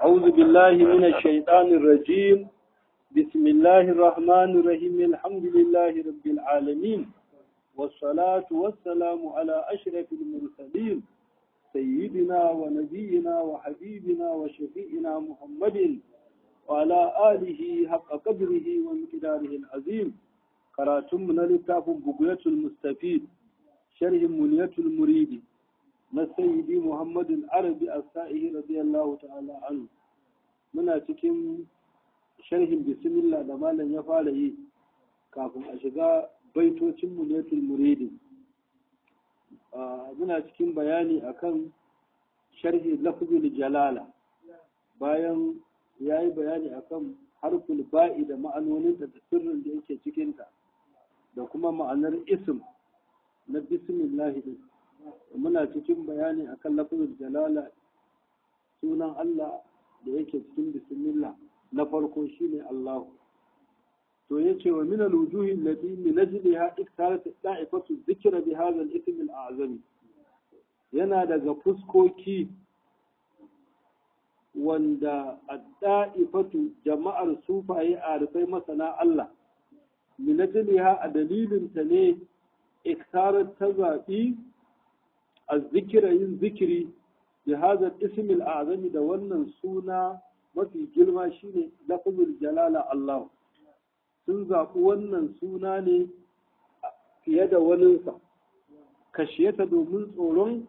أعوذ بالله من الشيطان الرجيم بسم الله الرحمن الرحيم الحمد لله رب العالمين والصلاة والسلام على أشرف المرسلين سيدنا ونبينا وحبيبنا وشفيئنا محمد وعلى آله حق قدره ومقداره العظيم قراتم من لتاف بقية المستفيد شرح منية المريد na sayyidi muhammadin arabi a sa'ihi radiyallahu ta'ala anhu muna cikin sharhin bismillah da malam ya fara yi kafin a shiga baitocin munetul muridin muna cikin bayani akan sharhi lafzul jalala bayan ya yi bayani akan harful ba'i da ma'anoninta da sirrin da yake cikinta da kuma ma'anar ism na bismillah din muna cikin bayani akan lafazin jalala sunan Allah da yake cikin bismillah na farko shine Allah to yace wa min al-wujuhi allati min ajliha iktarat da'ifatu dhikra bi hadha al-ism al-a'zam yana daga fuskoki wanda ad-da'ifatu jama'ar sufaye a rufai masana Allah min ajliha a dalilin ta ne iktarat ta zaɓi الذكر yin zikiri da hada ismil azami da wannan suna mafi girma shine lafzul jalala Allah sun zaɓi wannan suna ne fiye da waninsa kashiyata domin tsoron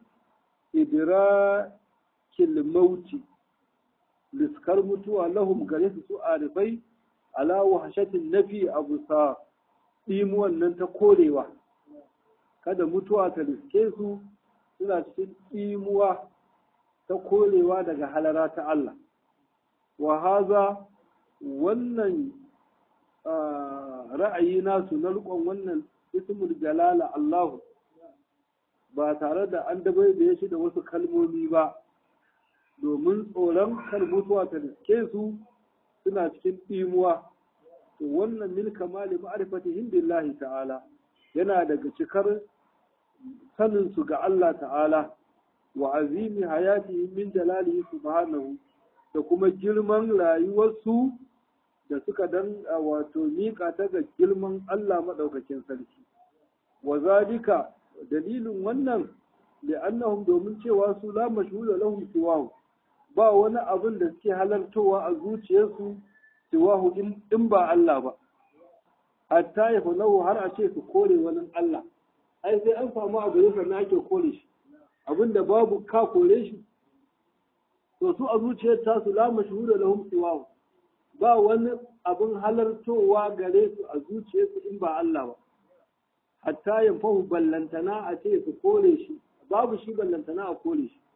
idrakil mauti liskar mutuwa lahum gare su su arifai ala wahshatin nafi abu sa ɗimuwan nan ta korewa kada mutuwa ta riske su suna cikin imuwa ta korewa daga halara ta Allah. Wa haza wannan ra'ayi nasu na rikon wannan ismul jalala Allahu ba tare da an dabai da shi da wasu kalmomi ba domin tsoron kar mutuwa ta riske su suna cikin imuwa to wannan min kamali ma'rifatihim billahi ta'ala yana daga cikar saninsu ga Allah ta'ala wa azimi hayati min jalalihi subhanahu da kuma girman rayuwarsu da suka dan wato miƙa ta ga girman Allah maɗaukakin sarki wa zalika dalilin wannan da annahum domin cewa su la mashhula lahum siwahu ba wani abin da suke halartowa a zuciyarsu siwahu in ba Allah ba hatta ya har a ce su kore wani Allah ai sai an samu abu ya sannan ake kore shi abinda babu ka kore shi to su a zuciyar tasu la mashhura lahum siwahu ba wani abin halartowa gare su a zuciyarsu in ba Allah ba hatta yanfahu ballantana a ce su kore shi babu shi ballantana a kore shi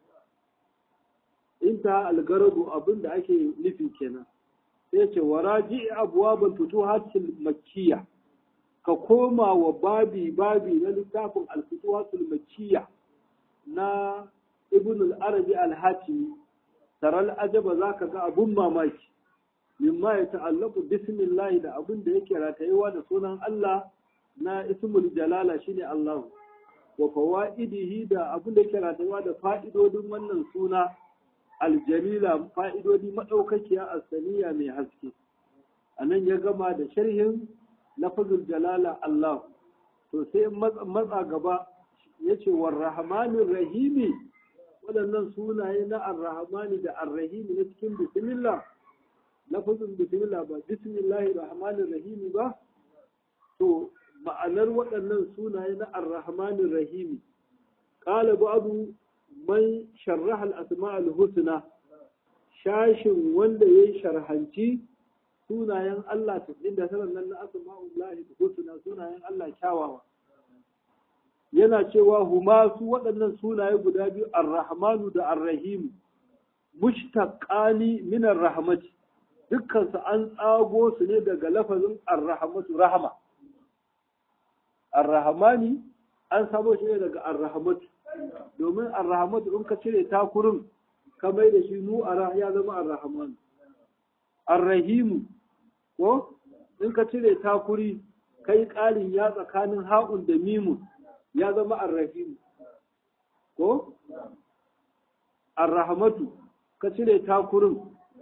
inta algarabu abin da ake nufi kenan sai ce waraji abwabul futuhatil makkiyah ka koma wa babi babi na littafin alfituwatul makiyya na ibn al-arabi al-hatimi taral ajaba za ka ga abun mamaki mimma ya ta'allaku bismillah da abun da yake ratayewa da sunan Allah na ismul jalala shine Allah wa fawaidihi da abun da yake ratayewa da fa'idodin wannan suna aljalila fa'idodi madaukakiya asaliya mai haske anan ya gama da sharhin lafazul jalala Allah to sai matsa gaba ya ce wa rahmanin rahimi waɗannan sunaye na arrahmani da arrahimi na cikin bismillah lafazin bismillah ba bismillahi rahmanin rahimi ba to ma'anar waɗannan sunaye na arrahmanin rahimi qala ba'du man sharraha al-asma' al-husna shashin wanda yayi sharhanci sunayen Allah tasɗin da sanar nan na asma'ullahi da husna sunayen Allah kyawawa yana cewa huma su waɗannan sunaye guda biyu ar-rahmanu da ar-rahim mushtaqani min ar-rahmati dukkan su an tsago su ne daga lafazin ar-rahmatu rahma ar-rahmani an samo shi ne daga ar-rahmatu domin ar-rahmatu in ka cire takurin ka mai da shi nu ara ya zama ar-rahmanu ar-rahimu ko in ka cire takuri kai ƙarin ya tsakanin ha'un da mimun ya zama arrahimu ko arrahmatu ka cire takurin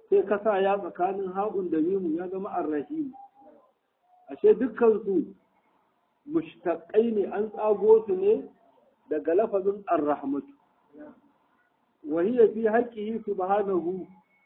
sai ka sa ya tsakanin haƙun da mimu ya zama arrahimu ashe dukkansu mushtaƙai ne an tsago su ne daga lafazin arrahmatu وهي في حقه سبحانه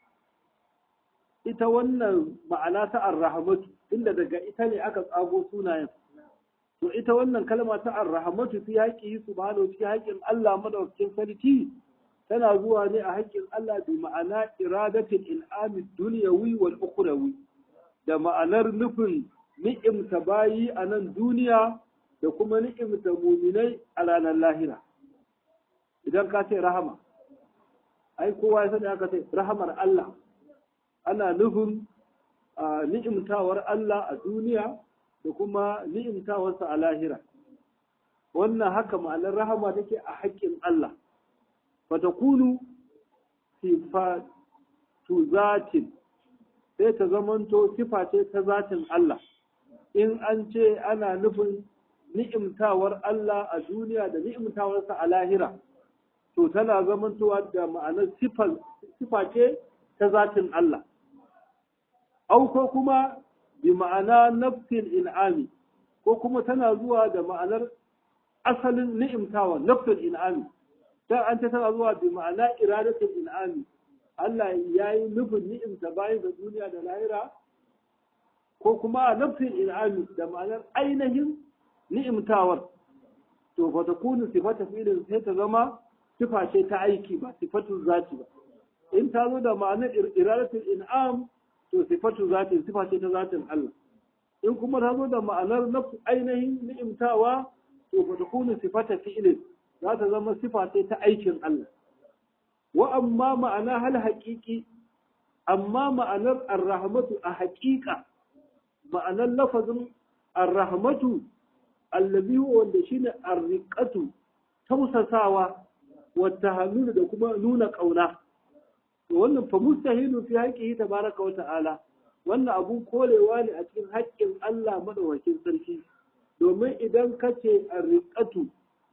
ita wannan ma'ana ta arrahmatu inda daga ita ne aka tsago sunayen to ita wannan kalma ta arrahmatu fi haƙƙi subhanahu fi haƙƙin Allah madaukakin sarki tana zuwa ne a haƙƙin Allah bi ma'ana iradatul in'ami dunyawi wal ukhrawi da ma'anar nufin ni'imta bayi a nan duniya da kuma ni'imta muminai a ranar lahira idan ka ce rahama ai kowa ya sani aka ce rahamar Allah ana nufin ni'imtawar Allah a duniya da kuma ni'imtawarsa a lahira wannan haka ma'anar rahama take a haƙƙin Allah fatakunu sifatu zatin sai ta zamanto sifa ce ta zatin Allah in an ce ana nufin ni'imtawar Allah a duniya da ni'imtawarsa a lahira to tana zamantowa da ma'anar sifa ce ta zatin Allah. Au ko kuma bi ma'ana nafsin in'ami ko kuma tana zuwa da ma'anar asalin ni'imtawa nafsin in'ami. Dan an ce tana zuwa bi ma'ana iradatin in'ami. Allah ya yi nufin ni'imta bayan da duniya da lahira ko kuma nafsin in'ami da ma'anar ainihin ni'imtawar. To fa takunu sifata fi'lin sai ta zama sifa ce ta aiki ba sifatun zati ba in ta zo da ma'anar iradatul in'am to sifatu zati sifa ce ta zatin Allah in kuma ta zo da ma'anar nafsu ainihin ni'imtawa to fa takunu sifata fi'lin za ta zama sifa ce ta aikin Allah wa amma ma'ana hal haqiqi amma ma'anar ar-rahmatu a haqiqa ma'anar lafazin ar-rahmatu allazi wanda shine ar-riqatu tausasawa wata hannu da kuma nuna ƙauna wannan fa mustahilu fi haqqihi tabaraka wa ta'ala wannan abun kolewa ne a cikin haƙƙin Allah madaukakin sarki domin idan ka ce arriqatu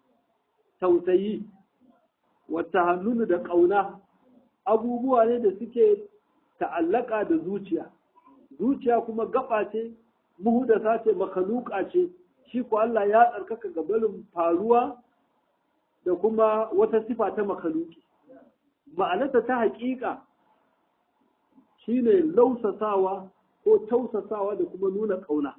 tausayi wata hannu da ƙauna abubuwa ne da suke ta'allaka da zuciya zuciya kuma gaba ce muhudasa ce makaluka ce shi ko Allah ya tsarkaka gabanin faruwa da kuma wata sifa ta makaluki ma'anarta ta haƙiƙa shine lausasawa ko tausasawa da kuma nuna ƙauna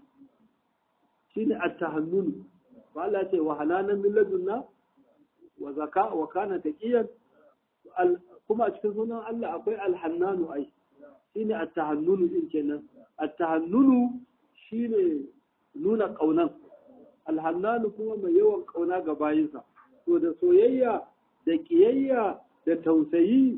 shine at-tahannun ba Allah ce wa halanan min ladunna wa zaka wa kana taqiyan kuma a cikin sunan Allah akwai al-hannanu ai shine at-tahannun din kenan at-tahannun shine nuna ƙaunan al-hannanu kuma mai yawan ƙauna ga bayinsa to da soyayya da ƙiyayya da tausayi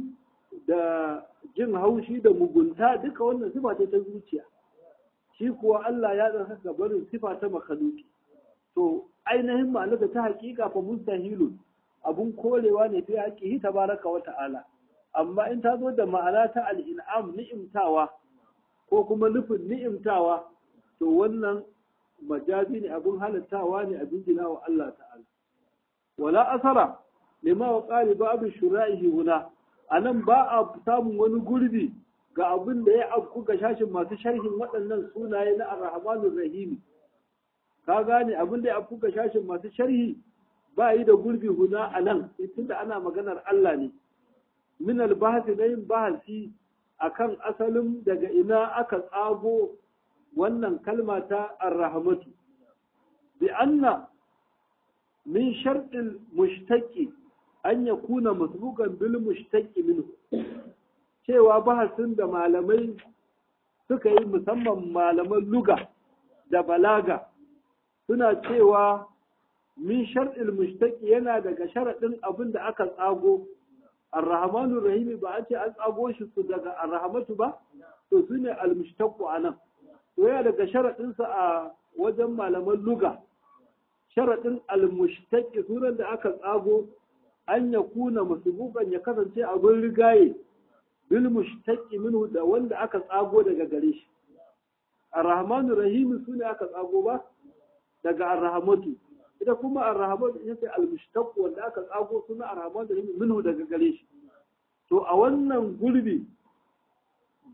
da jin haushi da mugunta duka wannan sifa ce ta zuciya shi kuwa Allah ya ɗan haka barin sifa ta makaluki to ainihin ma'anar da ta hakika fa mustahilun abun korewa ne fi haƙihi tabaraka wa ta'ala amma in ta zo da ma'ana ta al'in'am ni'imtawa ko kuma nufin ni'imtawa to wannan majazi ne abun halittawa ne abin gina wa Allah ta'ala wala asara lima wa ƙari babu shura'ihi huna a nan ba a samun wani gurbi ga abin da ya afku ga shashin masu sharhin waɗannan sunaye na arrahmanur rahimi ka gane abin da ya afku ga shashin masu sharhi ba yi da gurbi huna a nan tunda ana maganar Allah ne min albahasi na yin bahasi akan asalin daga ina aka tsago wannan kalma ta arrahmatu bi anna min sharɗin mushtaki an ya kuna masbukan bil mushtaki minhu cewa bahasin da malamai suka yi musamman malaman luga da balaga suna cewa min sharɗin mushtaki yana daga sharaɗin abin da aka tsago arrahmanu rahimi ba a ce an tsago shi su daga arrahmatu ba to su ne almushtaku a nan to yana daga sharaɗinsa a wajen malaman luga sharaɗin almushtaki sunan da aka tsago an ya kuna masubukan ya kasance abin rigaye bil mushtaki minhu da wanda aka tsago daga gare shi arrahmanu rahimi su ne aka tsago ba daga arrahmatu ita kuma arrahmatu ita ce almushtaq wanda aka tsago suna arrahmanu rahimi minhu daga gare shi to a wannan gurbi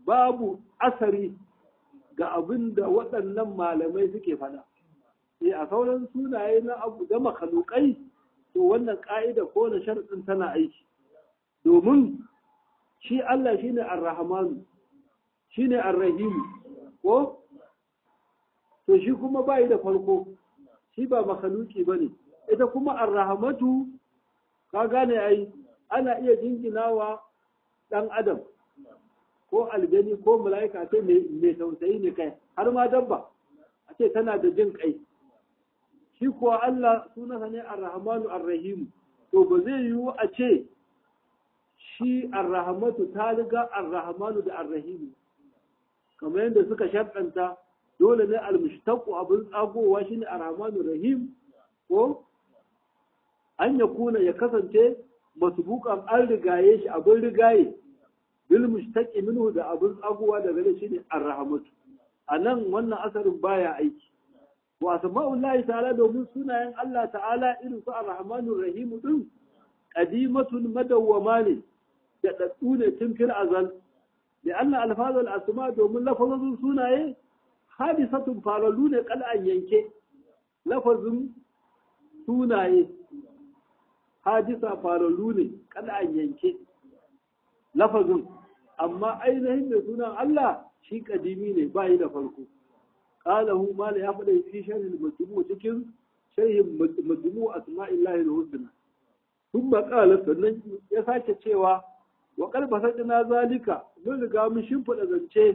babu asari ga abin da waɗannan malamai suke faɗa sai a sauran sunaye na abu da makalukai to wannan ƙa'ida ko na sharɗin tana aiki domin shi Allah shine ar-rahmanu shine ar-rahim ko to shi kuma bai da farko shi ba makaluki bane ita kuma ar-rahmatu ka gane ai ana iya jinginawa dan adam ko aljani ko mala'ika ce mai tausayi ne kai har ma dabba a ce tana da jin kai shi kuwa Allah sunansa ne ar-rahmanu ar-rahim to ba zai yiwu a ce shi ar-rahmatu ta riga ar-rahmanu da ar-rahim kamar yadda suka sharɗanta dole ne al-mushtaqu abin tsagowa shine ar-rahmanu rahim ko an ya kuna ya kasance masbuqan an rigaye shi abin rigaye bil mushtaqi minhu da abin tsagowa da gare shi ne ar-rahmatu anan wannan asarin baya aiki wa asma'ullahi ta'ala domin sunayen Allah ta'ala irin su ar-rahmanur rahim din qadimatun madawwama ne da daddu ne tun fil azal da Allah alfazul asma domin lafazin sunaye hadisatun falalu ne kal'an yanke lafazin sunaye hadisa falalu ne kal'an yanke lafazin amma ainihin da sunan Allah shi kadimi ne ba yi da farko qalahu mala ya faɗa fi sharhin majmu cikin sharhin majmu asma'illahi al-husna thumma qala sannan ya sake cewa wa qalba sadina zalika mun riga mun shimfida zance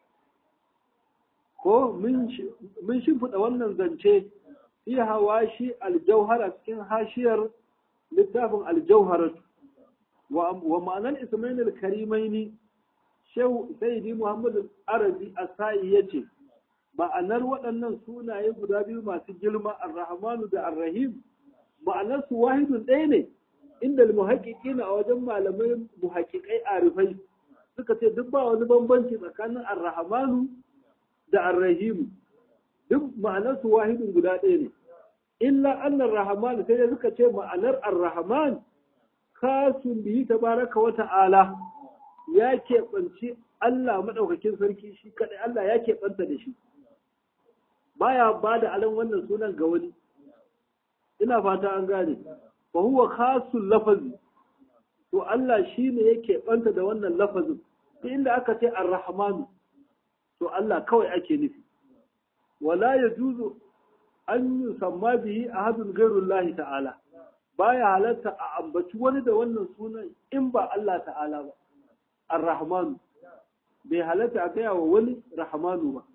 ko mun shimfida wannan zance fi hawashi al-jawhara cikin hashiyar littafin al-jawharatu wa ma'anar ismail al-karimaini shehu sayyidi muhammad arabi asai yace ma'anar waɗannan sunaye guda biyu masu girma ar-rahmanu da ar-rahim ma'anar su wahidun ɗaya ne inda muhaƙiƙina a wajen malamai muhaƙiƙai arifai suka ce duk ba wani bambanci tsakanin ar-rahmanu da ar-rahim duk ma'anar su wahidun guda ɗaya ne illa annar rahman sai suka ce ma'anar ar-rahman kasun bihi tabaraka wa ta'ala ya keɓanci Allah maɗaukakin sarki shi kaɗai Allah ya keɓanta da shi baya ba da alan wannan sunan ga wani ina fata an gane fa huwa khasul lafazi to Allah shi ne ya keɓanta da wannan lafazin duk inda aka ce ar-rahmanu to Allah kawai ake nufi wala yajuzu an yusamma bihi ahadun ghairullahi ta'ala baya halatta a ambaci wani da wannan sunan in ba Allah ta'ala ba ar-rahmanu bai halatta a gaya wa wani rahmanu ba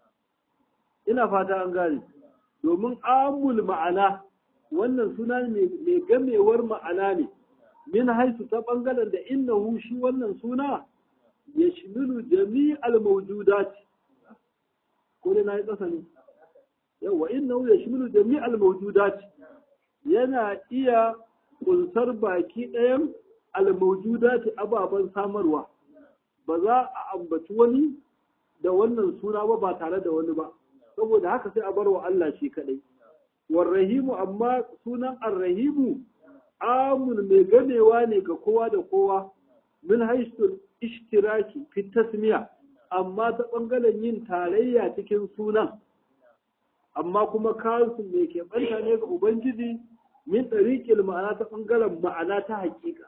ina fata an gane domin amul ma'ana wannan suna mai gamewar ma'ana ne min haisu ta bangaren da innahu shi wannan suna ya shimilu jami'al mawjudat ko dai na yi ƙasa ne yawa innahu ya shimilu jami'al mawjudat yana iya kunsar baki ɗayan almaujudati ababen samarwa ba za a ambaci wani da wannan suna ba ba tare da wani ba saboda haka sai a bar wa Allah shi kadai warrahimu amma sunan arrahimu amun mai ganewa ne ga kowa da kowa min haisul ishtiraki fi tasmiya amma ta bangaren yin tarayya cikin sunan amma kuma kansu mai keɓanta ne ga ubangiji min ɗariƙil ma'ana ta ɓangaren ma'ana ta haƙiƙa.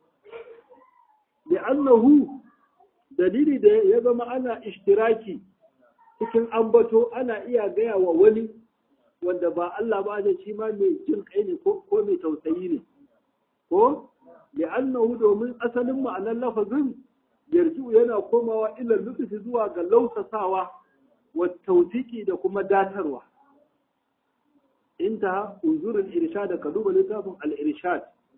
Da annahu dalili da ya zama ana ishtiraki cikin ambato ana iya gaya wa wani wanda ba Allah ba da shi ma mai jin kai ne ko mai tausayi ne. Ko? Da annahu domin asalin ma'anar lafazin yarju yana komawa ilal lutufi zuwa ga lausasawa wa tautiki da kuma datarwa. انتهى انظر الإرشاد كدوب لتافهم الإرشاد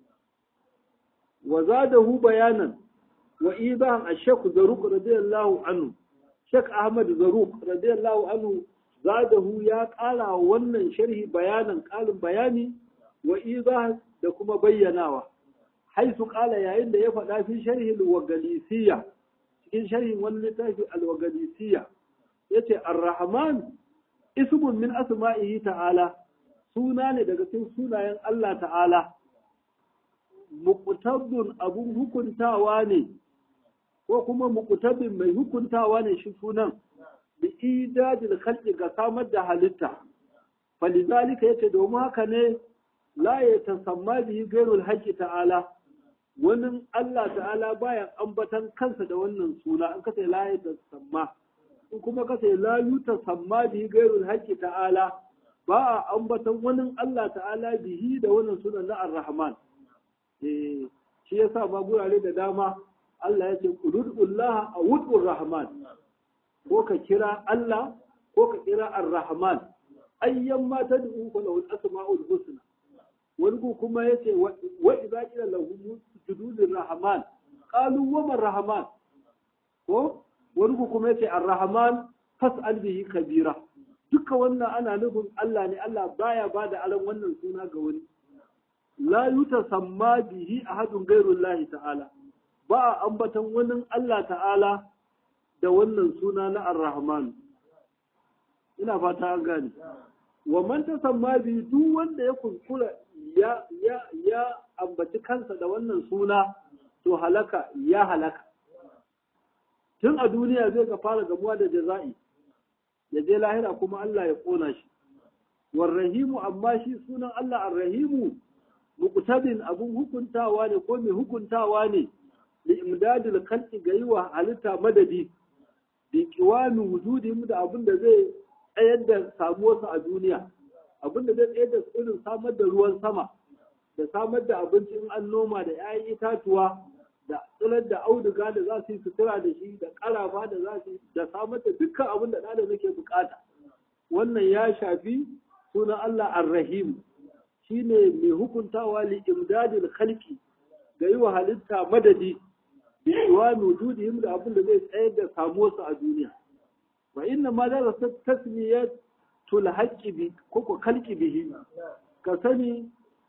وزاده بيانا وإيضاحا الشيخ زروق رضي الله عنه شيخ أحمد زروق رضي الله عنه زاده يا قال ونن شرح بيانا قال بياني وإيضاحا دكما بيناوا حيث قال يا إن يفعل في شرح الوغليسية cikin sharhin wani littafi alwagadisiya yace ar-rahman ismun min asma'ihi ta'ala suna ne daga cikin sunayen Allah ta'ala muqtadun abun hukuntawa ne ko ko kuma muqtadin mai hukuntawa ne shi sunan bi idadil khalqi ga samar da halitta falizalika yace domin haka ne la ya tasamma bihi gairul haqqi ta'ala wani Allah ta'ala baya ambatan kansa da wannan suna an kace la ya tasamma in kuma kace la yutasamma bihi gairul haqqi ta'ala ba a ambatan wani Allah ta'ala bihi da wannan sunan na ar-rahman eh shi yasa ba gurare da dama Allah ya ce qulullah a wudur rahman ko ka kira Allah ko ka kira ar-rahman ayyan ma tad'u fa lahu al-asma'ul husna wani ku kuma yace wa idza qila lahu sujudu rahman qalu wa man rahman ko wani ku kuma yace ar-rahman fas'al bihi kabira duka wannan ana nufin Allah ne Allah baya bada alan wannan suna ga wani la yutasamma bihi ahadun ghairullahi ta'ala ba a ambatan wani Allah ta'ala da wannan suna na ar-rahman ina fata an gane wa man tasamma bi duk wanda ya kuskura ya ya ya ambaci kansa da wannan suna to halaka ya halaka tun a duniya zai ka fara gamuwa da jaza'i ya je lahira kuma Allah ya kona shi warrahimu amma shi sunan Allah arrahimu muqtadin abun hukuntawa ne ko mai hukuntawa ne li imdadil khalqi ga yiwa halitta madadi bi qiwami wujudihim da abin da zai tsayar da samuwarsa a duniya abin da zai tsayar da irin samar da ruwan sama da samar da abinci in an noma da 'ya'yan itatuwa da tsirar da auduga da za su yi sutura da shi da ƙarafa da za su yi da samar da dukkan abin da ɗan yake bukata wannan ya shafi sunan Allah ar-Rahim shine mai hukuntawa li imdadil khalqi ga yi wa halitta madadi bi iwami wujudihim da abin da zai tsayar da samuwarsa a duniya wa inna ma da tasmiyatul haqqi bi ko khalqi bihi ka sani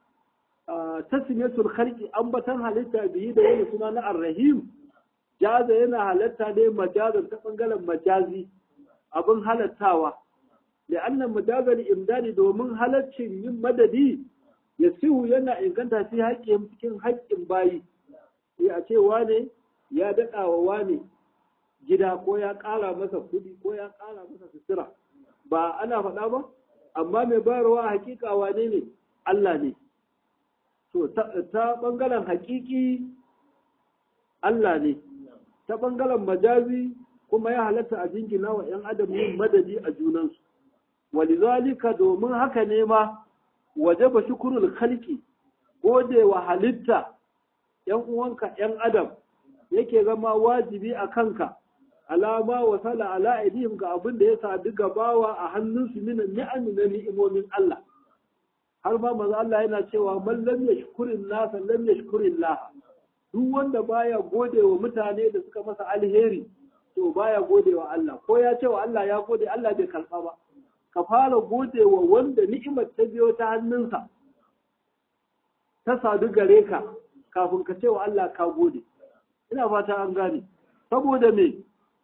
tasmiyatul khalqi ambatan halitta bihi da yana suna na ar-rahim jaza yana halatta ne majazan ta bangaren majazi abin halattawa da annan majazal imdadi domin halaccin yin madadi ya sihu yana inganta fi haƙƙin cikin haƙƙin bayi sai a ce wane ya daɗa wa wane gida ko ya ƙara masa kuɗi ko ya ƙara masa sutura ba ana faɗa ba amma mai bayarwa a hakika wane ne Allah ne to ta ɓangaren hakiki Allah ne ta ɓangaren majazi kuma ya halatta a jingina wa ‘yan adam yin madadi a junansu walizalika domin haka ne ma waje ba shukurul khalqi gode wa halitta ‘yan uwanka ‘yan adam yake zama wajibi a kanka alama wa sala ala aidihim ga abin da ya sadu gabawa a hannunsu min ni'ami na ni'imomin Allah har ma manzo Allah yana cewa man lam yashkurin nasa lam yashkurin Allah duk wanda baya gode wa mutane da suka masa alheri to baya gode wa Allah ko ya ce wa Allah ya gode Allah bai karba ba ka fara gode wa wanda ni'imar ta biyo ta hannunsa ta sadu gare ka kafin ka ce wa Allah ka gode ina fata an gane saboda me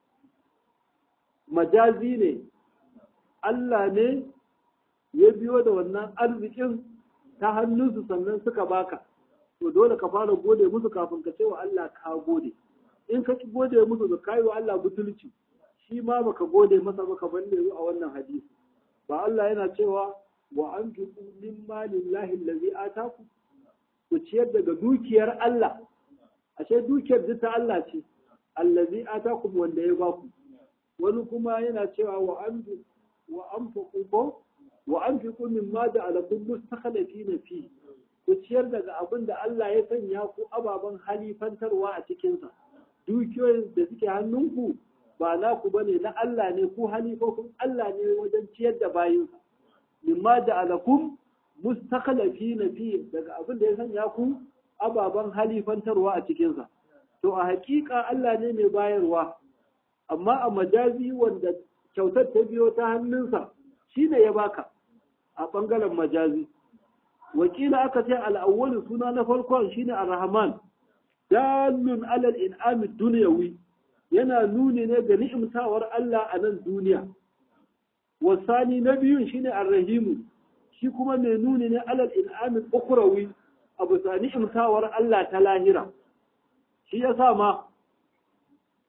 majazi ne Allah ne ya biyo da wannan arzikin ta hannunsu sannan suka baka to dole ka fara gode musu kafin ka ce wa Allah ka gode in ka ki gode musu da kayi wa Allah butulci shi ma baka gode masa baka bande a wannan hadisi ba Allah yana cewa wa anfiqu min malillahi allazi ataku ku ciyar daga dukiyar Allah ashe dukiyar ta Allah ce allazi atakum wanda ya baku wani kuma yana cewa wa an wa anfiqu ko wa anfiqu mimma ja'alakum mustakhlifina fi ku ciyar daga abin da Allah ya sanya ku ababen halifantarwa a cikinsa dukiyoyin da suke hannunku ba naku bane na Allah ne ku halifofin Allah ne wajen ciyar da bayinsa mimma ja'alakum mustakhlifina fi daga abin da ya sanya ku ababen halifantarwa a cikinsa to a hakika Allah ne mai bayarwa amma a majazi wanda kyautar ta biyo ta hannunsa shi ne ya baka a ɓangaren majazi wakila aka ce al'awwali suna na farkon shine ar-rahman dalun alal in'ami dunyawi yana nuni ne ga ni'imtawar Allah a nan duniya wasani na biyun shine ar-rahimu shi kuma mai nuni ne alal in'ami ukhrawi abu sa ni'imtawar Allah ta lahira shi yasa ma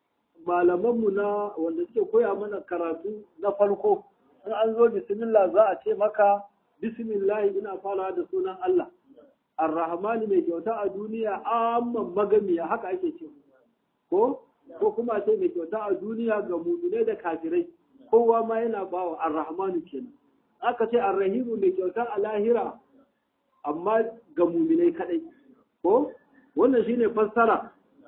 malamanmu na wanda suke koya mana karatu na farko in an zo bismillah za a ce maka bismillah ina fara da sunan Allah ar-rahman mai kyauta a duniya amman magamiya haka ake ce ko ko kuma ce mai kyauta a duniya ga mu'mine da kafirai kowa ma yana bawa ar-rahman kenan aka ce ar-rahim mai kyauta a lahira amma ga mu'minai kadai ko wannan shine fassara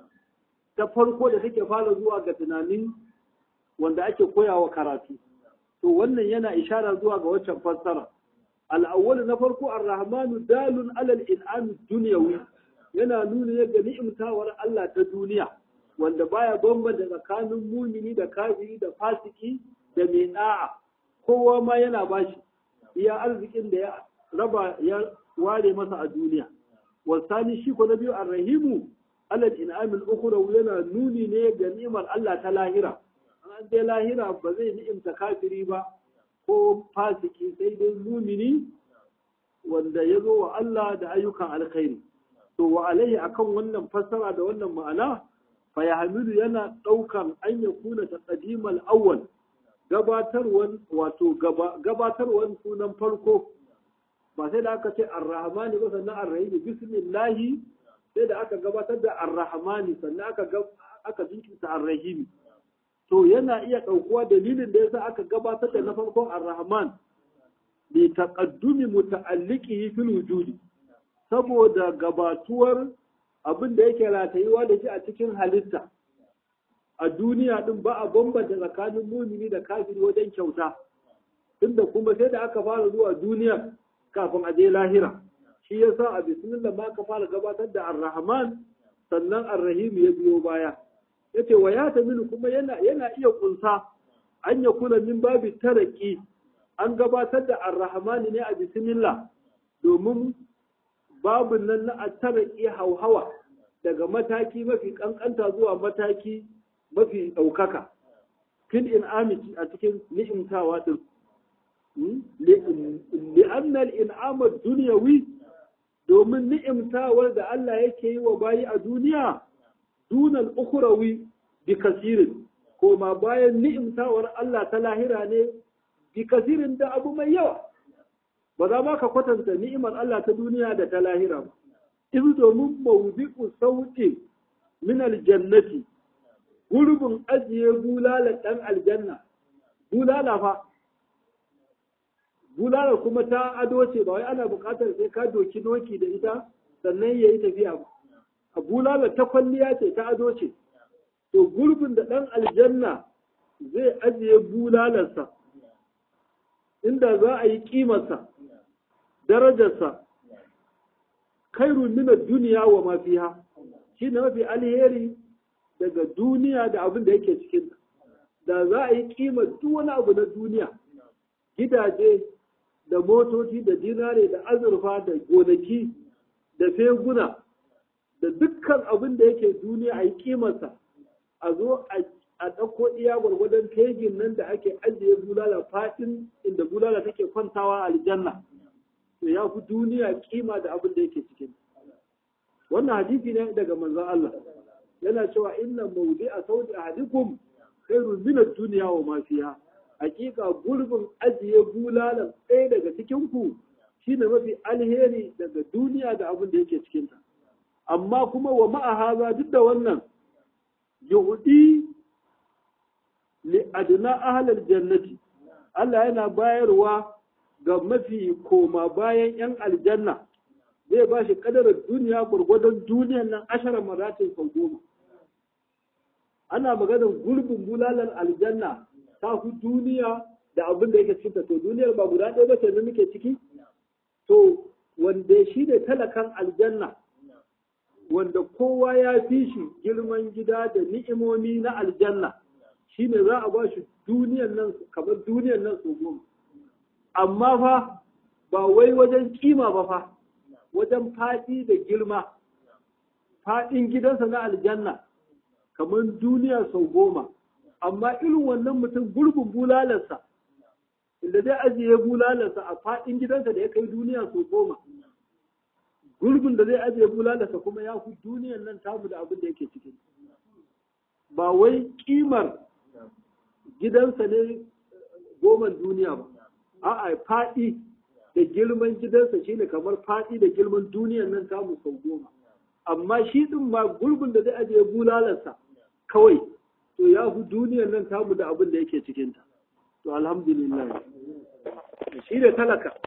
ta farko da take fara zuwa ga tunanin wanda ake koyawa karatu to wannan yana ishara zuwa ga waccan fassara al'awwal na farko ar-rahmanu dalun alal in'am dunyawi yana nuna ga ni'imtawar Allah ta duniya wanda baya bambanta tsakanin mumini da kafiri da fasiki da mai da'a kowa ma yana bashi iya arzikin da ya raba ya ware masa a duniya wasani shi ko na biyu ar-rahimu alal in'amil ukhra yana nuni ne ga ni'imar Allah ta lahira an dai lahira ba zai ni'imta kafiri ba ko fasiki sai dai mumini wanda ya zo wa Allah da ayyukan alkhairi to wa alaihi akan wannan fassara da wannan ma'ana fa yahmilu yana daukan an ya kuna taqdimal awwal gabatarwan wato gabatarwan sunan farko ba sai da aka ce ar-rahmani ba sannan ar-rahim bismillahi sai da aka gabatar da ar-rahmani sannan aka aka jinkirta ar-rahim to yana iya ɗaukuwa dalilin da yasa aka gabatar da na farkon ar-rahman bi taqaddumi muta'alliqihi fil wujudi saboda gabatuwar abin da yake ratayuwa da shi a cikin halitta a duniya din ba a bambanta tsakanin mumini da kafiri wajen kyauta tunda kuma sai da aka fara zuwa duniya kafin a je lahira shi yasa a bismillah ma ka fara gabatar da ar-rahman sannan ar-rahim ya biyo baya yace wa ya tamilu kuma yana yana iya kunsa an ya kula min babi taraki an gabatar da ar-rahman ne a bismillah domin babun nan na taraki hauhawa daga mataki mafi kankanta zuwa mataki mafi ɗaukaka fil in'amiti a cikin ni'imtawa din li'anna al-in'am ad-dunyawi domin ni'imtawar da Allah yake yi wa bayi a duniya dunal ukhrawi bi kasirin koma bayan ni'imtawar Allah ta lahira ne bi kasirin da abu mai yawa ba za ma ka kwatanta ni'imar Allah ta duniya da ta lahira ba izu domin mawdi'u sauti min aljannati gurbin ajiye bulala dan aljanna bulala fa bulala kuma ta ado ce ba wai ana buƙatar sai ka doki doki da ita sannan yayi tafiya ba a bulala ta kwalliya ce ta ado ce to gurbin da ɗan aljanna zai ajiye bulalarsa inda za a yi ƙimarsa darajarsa khairun min duniya wa ma fiha shi ne mafi alheri daga duniya da abin da yake cikin da za a yi ƙimar duk wani abu na duniya gidaje da motoci da dinare da azurfa da gonaki da feguna da dukkan abin da yake duniya a yi kimarsa a zo a ɗauko iya gwargwadon fegin nan da ake ajiye bulala faɗin inda bulala take kwantawa a aljanna to ya fi duniya kima da abin da yake cikin wannan hadisi ne daga manzon Allah yana cewa inna mawdi a saudi ahadikum khairun min ad-dunya wa ma fiha hakika gurbin ajiye bulalan ɗaya daga cikin ku shine mafi alheri daga duniya da abin da yake cikin ta amma kuma wa ma'ahaza duk da wannan yuhudi li adna ahlal jannati Allah yana bayarwa ga mafi koma bayan yan aljanna zai ba shi kadarar duniya gwargwadon duniyan nan ashara maratin sau goma ana maganar gurbin bulalan aljanna ta fi duniya da abin da yake cikinta to duniyar ba guda ɗaya ba ce da muke ciki to wanda shi ne talakan aljanna wanda kowa ya fi shi girman gida da ni'imomi na aljanna shine za a ba shi duniyan nan kamar duniyan nan su goma amma fa ba wai wajen kima ba fa wajen faɗi da girma faɗin gidansa na aljanna kamar duniya sau goma amma irin wannan mutum gurbin bulalarsa inda zai ajiye bulalarsa a faɗin gidansa da ya kai duniya sau goma gurbin da zai ajiye bulalarsa kuma ya fi duniyan nan tamu da abin da yake cikin ba wai kimar gidansa ne goman duniya ba a'a faɗi da girman gidansa shine kamar faɗi da girman duniyan nan tamu sau goma amma shi din ma gurbin da zai ajiye bulalarsa kawai to ya fi duniyan nan tamu da abin da yake cikinta to alhamdulillah shi da talaka